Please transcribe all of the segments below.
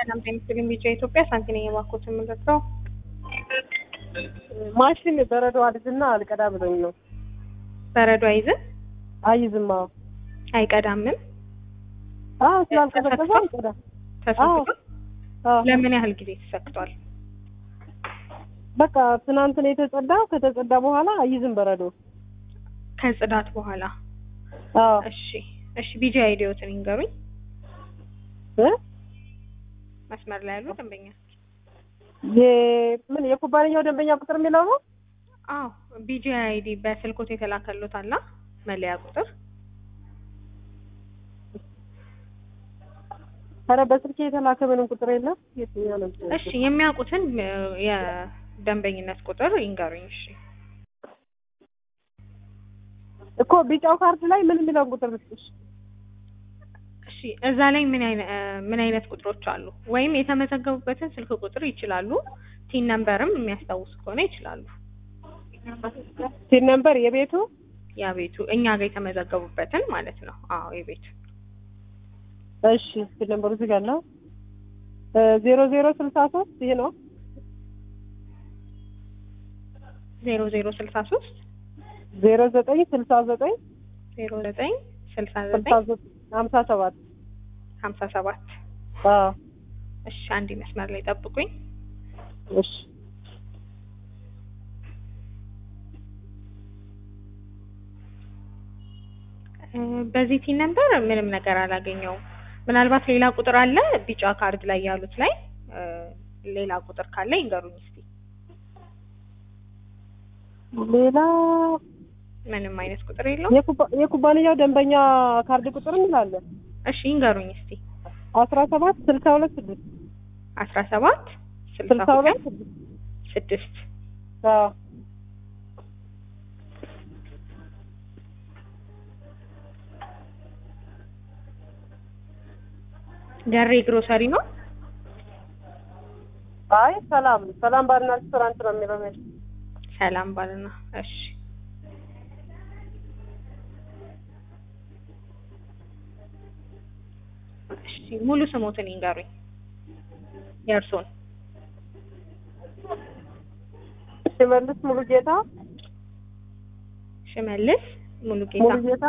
ሰላም ጤና ይስጥልኝ። ቢጫ ኢትዮጵያ ሳንቲ ነኝ የባኮት የምንረዳው ማሽን በረዶ አልዝና አልቀዳ ብሎኝ ነው። በረዶ አይዝም አይዝም። አዎ አይቀዳምም። አዎ ስላልቀዘቀዘ አይቀዳ። ተሰክቷል። አዎ ለምን ያህል ጊዜ ተሰክቷል? በቃ ትናንት ነው የተጸዳ። ከተጸዳ በኋላ አይዝም በረዶ። ከጽዳት በኋላ አዎ እሺ፣ እሺ። ቢጂ አይዲዮትን ይንገሩኝ። እ መስመር ላይ ያሉ ደንበኛ የምን የኩባንያው ደንበኛ ቁጥር የሚለው ነው? አዎ ቢጂ አይዲ በስልኮት የተላከሉት አላ መለያ ቁጥር ኧረ በስልክ የተላከ ምንም ቁጥር የለም። የትኛው ነው? እሺ የሚያውቁትን እ፣ የደንበኝነት ቁጥር ይንገሩኝ። እሺ እኮ ቢጫው ካርድ ላይ ምን የሚለውን ቁጥር ልስጥሽ? እሺ እዛ ላይ ምን አይነት ምን አይነት ቁጥሮች አሉ? ወይም የተመዘገቡበትን ስልክ ቁጥር ይችላሉ። ቲን ነምበርም የሚያስታውሱ ከሆነ ይችላሉ። ሲል ነበር የቤቱ ያ ቤቱ እኛ ጋር የተመዘገቡበትን ማለት ነው። አዎ የቤቱ እሺ ሲል ነበር እዚህ ጋር ነው ዜሮ ዜሮ ስልሳ ሶስት ይሄ ነው ዜሮ ዜሮ ስልሳ ሶስት ዜሮ ዘጠኝ ስልሳ ዘጠኝ ዜሮ ዘጠኝ ስልሳ ስልሳ ዘጠኝ ዘጠኝ ሀምሳ ሰባት ሀምሳ ሰባት አዎ እሺ አንድ መስመር ላይ ጠብቁኝ። እሺ እ፣ በዚህ ቲን ነምበር ምንም ነገር አላገኘውም። ምናልባት ሌላ ቁጥር አለ ቢጫ ካርድ ላይ ያሉት ላይ እ፣ ሌላ ቁጥር ካለ ይንገሩኝ እስቲ። ሌላ ምንም አይነት ቁጥር የለውም። የኩባ- የኩባንያው ደንበኛ ካርድ ቁጥር ምን አለ? እሺ ይንገሩኝ እስቲ። አስራ ሰባት ስልሳ ሁለት ስድስት አስራ ሰባት ስልሳ ስልሳ ሁለት ሁለት ስድስት ስድስት አዎ ደሬ ግሮሰሪ ነው። አይ ሰላም ሰላም ባርና ሬስቶራንት ነው የሚለው ነው። ሰላም ባልና እሺ እሺ ሙሉ ስሞትን ይንገሩኝ የእርሶን ሽመልስ ሙሉ ጌታ ሽመልስ ሙሉ ጌታ ሙሉ ጌታ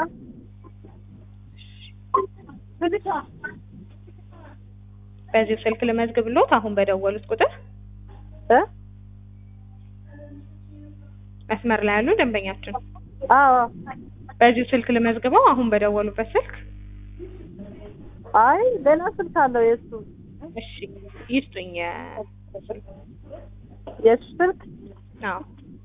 በዚሁ ስልክ ልመዝግብሎት አሁን በደወሉት ቁጥር እ መስመር ላይ ያሉ ደንበኛችን አዎ በዚሁ ስልክ ልመዝግበው አሁን በደወሉበት ስልክ አይ ሌላ ስልክ አለው የእሱ እሺ ይስጡኝ የ- የእሱ ስልክ አዎ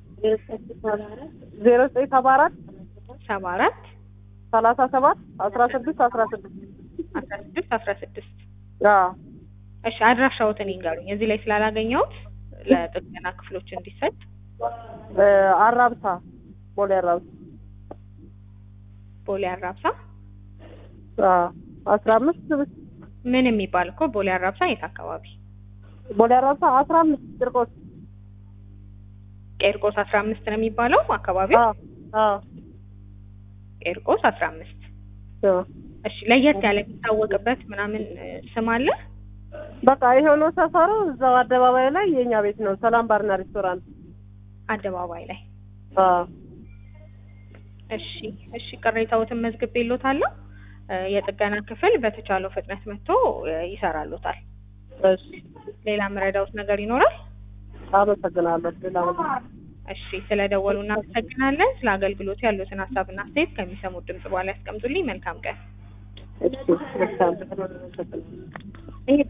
ዜሮ ዘጠኝ ሰባ አራት ሰባ አራት ሰላሳ ሰባት አስራ ስድስት አስራ ስድስት አስራ ስድስት አስራ ስድስት አዎ እሺ አድራሻዎትን ይንገሩኝ እዚህ ላይ ስላላገኘሁት ለጥገና ክፍሎች እንዲሰጥ እ አራብሳ ቦሌ አራብሳ ቦሌ አራብሳ አዎ አስራ አምስት ምን የሚባል እኮ ቦሌ አራብሳ የት አካባቢ ቦሌ አራብሳ አስራ አምስት ጭርቆስ ቄርቆስ አስራ አምስት ነው የሚባለው አካባቢው አዎ አዎ ቄርቆስ አስራ አምስት አዎ እሺ ለየት ያለ የሚታወቅበት ምናምን እ፣ ስም አለ በቃ ይሄው ነው ሰፈሩ። እዛው አደባባይ ላይ የኛ ቤት ነው። ሰላም ባርና ሬስቶራንት። አደባባይ ላይ አዎ እሺ እሺ ቅሬታዎትን መዝግቤልዎታለሁ እ፣ የጥገና ክፍል በተቻለው ፍጥነት መጥቶ እ፣ ይሰራልዎታል እሺ፣ ሌላ ምረዳውት ነገር ይኖራል አመሰግናለሁ። ሌላ ምንም እሺ ስለደወሉ እናመሰግናለን ስለ አገልግሎቱ ያሉትን ሀሳብና አስተያየት ከሚሰሙት ድምጽ በኋላ ያስቀምጡልኝ መልካም ቀን እሺ፣ መልካም